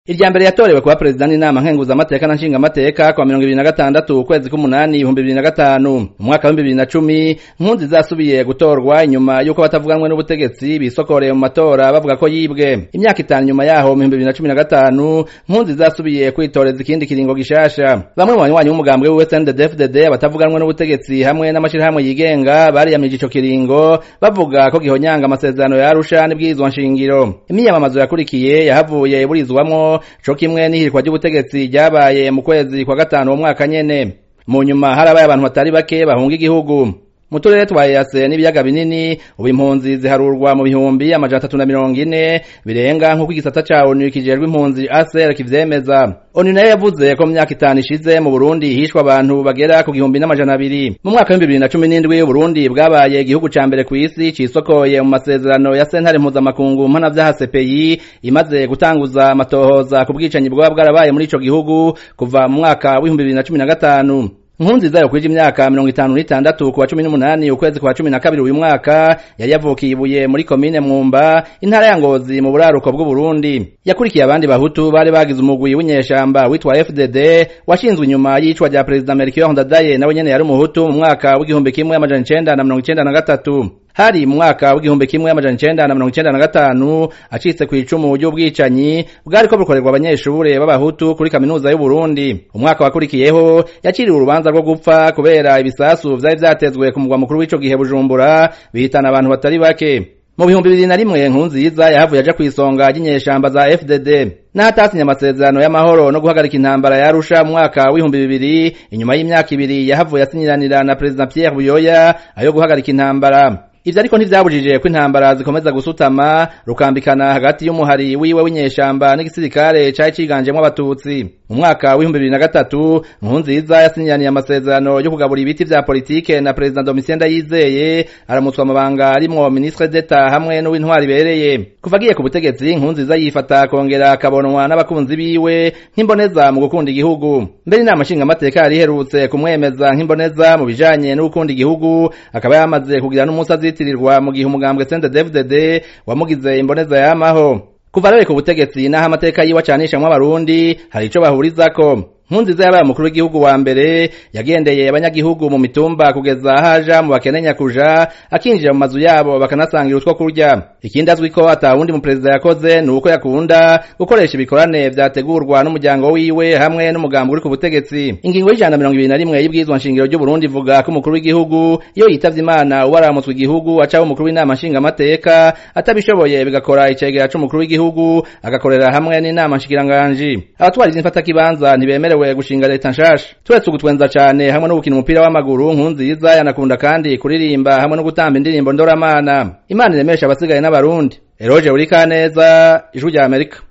irya mbere yatorewe kuba perezida n'inama nkenguzamateka na nshingamateka kwa mirongo ibiri na gatandatu ukwezi k'umunani ibihumbi bibiri na gatanu mu mwaka w'ibihumbi bibiri na cumi nkunzi zasubiye gutorwa inyuma y'uko batavuganwe n'ubutegetsi bisokoreye mu matora bavuga ko yibwe imyaka itanu nyuma yaho mu bihumbi bibiri na cumi na gatanu nkunzi zasubiye kwitoreza ikindi kiringo gishasha bamwe mu banywanyi b'umugambwe wiwe CNDD-FDD batavuganwe n'ubutegetsi hamwe n'amashirahamwe yigenga bariyamije ico kiringo bavuga ko gihonyanga amasezerano ya Arusha n'ibwirizwa nshingiro imyiyamamazo yakurikiye yahavuye iburizwamwo co kimwe n'ihirikwa ry'ubutegetsi ryabaye mu kwezi kwa gatanu uwo mwaka nyene mu nyuma harabaye abantu batari bake bahunga igihugu mu turere twa EAC n'ibiyaga binini ubu impunzi ziharurwa mu bihumbi amajana atatu na mirongo ine birenga nk'uko igisata ca ONU kijejwe impunzi ACR kivyemeza ONU nayo yavuze ko mu myaka itanu ishize mu Burundi hishwe abantu bagera ku gihumbi n'amajana abiri mu mwaka w'ibihumbi bibiri na cumi n'indwi Burundi bwabaye igihugu ca mbere kw'isi cisokoye mu masezerano ya sentare mpuzamakungu mpanavyaha CPI imaze gutanguza amatohoza ku bwicanyi bwaba bwarabaye muri ico gihugu kuva mu mwaka w'ibihumbi bibiri na cumi na gatanu nkunziza yo kwije imyaka mirongo itanu n'itandatu kuwa cumi n'umunani ukwezi kwa cumi na kabiri uyu mwaka yari yavukiye ibuye muri komine mwumba intara ya ngozi mu buraruko bw'uburundi yakurikiye abandi bahutu bari bagize umugwi w'inyeshamba witwa fdd washinzwe inyuma y'icwa rya perezida melchior ndadaye nawe nyene yari umuhutu mu mwaka w'igihumbi kimwe amajana icenda na mirongo icenda na gatatu hari mu mwaka w'igihumbi kimwe amajana icenda na mirongo icenda na gatanu acitse ku icumu ry'ubwicanyi bwariko bukorerwa abanyeshure b'abahutu kuri kaminuza y'uburundi umwaka wakurikiyeho yaciriwe urubanza rwo gupfa kubera ibisasu vyari vyatezwe ku mugwa mukuru w'ico gihe bujumbura bihitana abantu batari bake mu bihumbi bibiri na rimwe nkunziza yahavuye aja kw'isonga ry'inyeshamba za fdd n'ahatasinye amasezerano y'amahoro no guhagarika intambara ya Arusha mu mwaka w'ibihumbi bibiri inyuma y'imyaka ibiri yahavuye asinyiranira na perezida Pierre Buyoya ayo guhagarika intambara ivyo ariko ntivyabujije ko intambara zikomeza gusutama rukambikana hagati y'umuhari wiwe w'inyeshamba n'igisirikare cari ciganjemwo abatutsi mu mwaka w'ibihumbi bibiri na gatatu nkunziza yasinyaniye amasezerano yo kugabura ibiti vya politike na perezida domitien ndayizeye aramutswa amabanga arimwo ministre d'etat hamwe n'uw'intwari ibereye kuva agiye ku butegetsi nkunziza yifata kongera akabonwa n'abakunzi biwe nk'imboneza mu gukunda igihugu mbere inama nshingamateka yari iherutse kumwemeza nk'imboneza mu bijanye no gukunda igihugu akaba yamaze kugira n'umunsi azitirirwa mu gihe umugambwe CNDD-FDD wamugize imboneza yamaho kuva rero ku butegetsi n'aho amateka yiwe acanishamwo abarundi hari ico bahurizako nkunziza yabaye umukuru w'igihugu wa mbere yagendeye abanyagihugu mu mitumba kugeza ahaja mu bakene nyakuja akinjira mu mazu yabo bakanasangira utwo kurya ikindi azwi ko ata wundi mu perezida yakoze ni uko yakunda gukoresha ibikorane vyategurwa n'umuryango wiwe hamwe n'umugambi uri ku butegetsi ingingo y'ijana mirongo ibiri na rimwe y'ibwirizwa nshingiro ry'uburundi ivuga ko umukuru w'igihugu iyo yitavye imana uba aramutswe igihugu acaho umukuru w'inama nshingamateka atabishoboye bigakora icegera c'umukuru w'igihugu agakorera hamwe n'inama nshikiranganji abatwariza imfatakibanza ntibemerewe yemerewe gushinga leta nshasha turetse ugutwenza cane hamwe no gukina umupira w'amaguru nkunziza yanakunda kandi kuririmba hamwe no gutamba indirimbo ndoramana imana iremesha abasigaye n'abarundi eroje uri kaneza ijwi rya amerika